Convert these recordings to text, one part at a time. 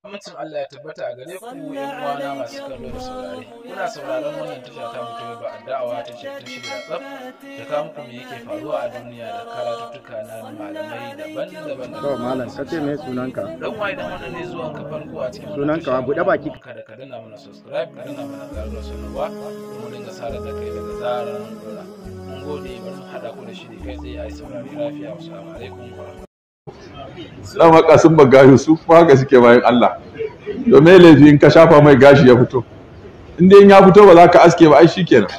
Amincin Allah ya tabbata a gare ku yan uwana masu kallo da saurare. Kuna sauraron wannan tasha ta mutu ba addawa ta ce ta shirya tsaf da kawo muku me yake faruwa a duniya da karatuttuka na malamai daban-daban. To malam ka ce me sunanka? Dan wa idan wannan ne zuwan ka farko a cikin wannan Sunanka tasha, buɗe baki. Kada ka danna mana subscribe ka danna mana ƙarar sanarwa domin dinga sarar da kai daga zarar mun dora. Mun gode bari mu haɗa ku da shiri kai tsaye a yi saurari lafiya. Wassalamu alaikum wa rahmatullahi. dama kasin magayu su kuma haka suke bayan Allah to me laifi in ka shafa mai gashi ya fito in dai in ya fito ba za ka aske ba ai shikenan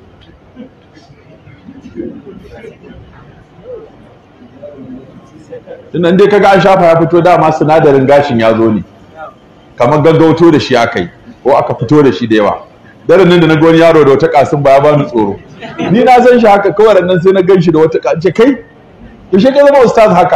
tunan dai kaga an shafa ya fito dama sinadarin gashin ya zo ne kamar gaggauto da shi aka yi ko aka fito da shi da yawa daren nan da na ga wani yaro da wata kasin ba ya bani tsoro ni na san shi haka kawai nan sai na gan shi da wata kasin kai yaushe ka zama ustaz haka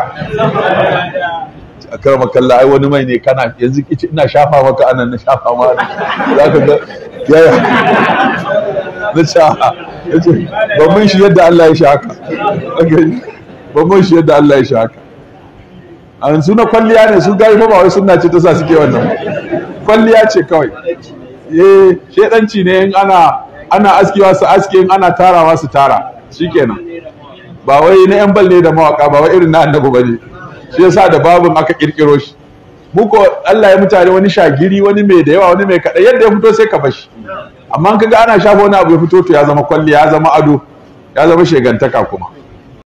a karama kalla ai wani mai ne kana yanzu kici ina shafa maka anan na shafa ma za ka ga yaya na sha ya ce ban mun shi yadda Allah ya sha haka ban mun shi yadda Allah ya sha haka a yanzu na kwalliya ne su gari fa ba wai sunna ce ta sa suke wannan kwalliya ce kawai eh shedanci ne in ana ana askewa su aske in ana tarawa su tara shikenan ba wai na yan balle da mawaka ba wai irin na annabi bane shi yasa da babun aka kirkiro shi muko Allah ya mutane wani shagiri wani mai da yawa wani mai kada yadda ya fito sai ka bashi amma in kaga ana shafa wani abu ya fito to ya zama kwalli ya zama ado ya zama shegantaka kuma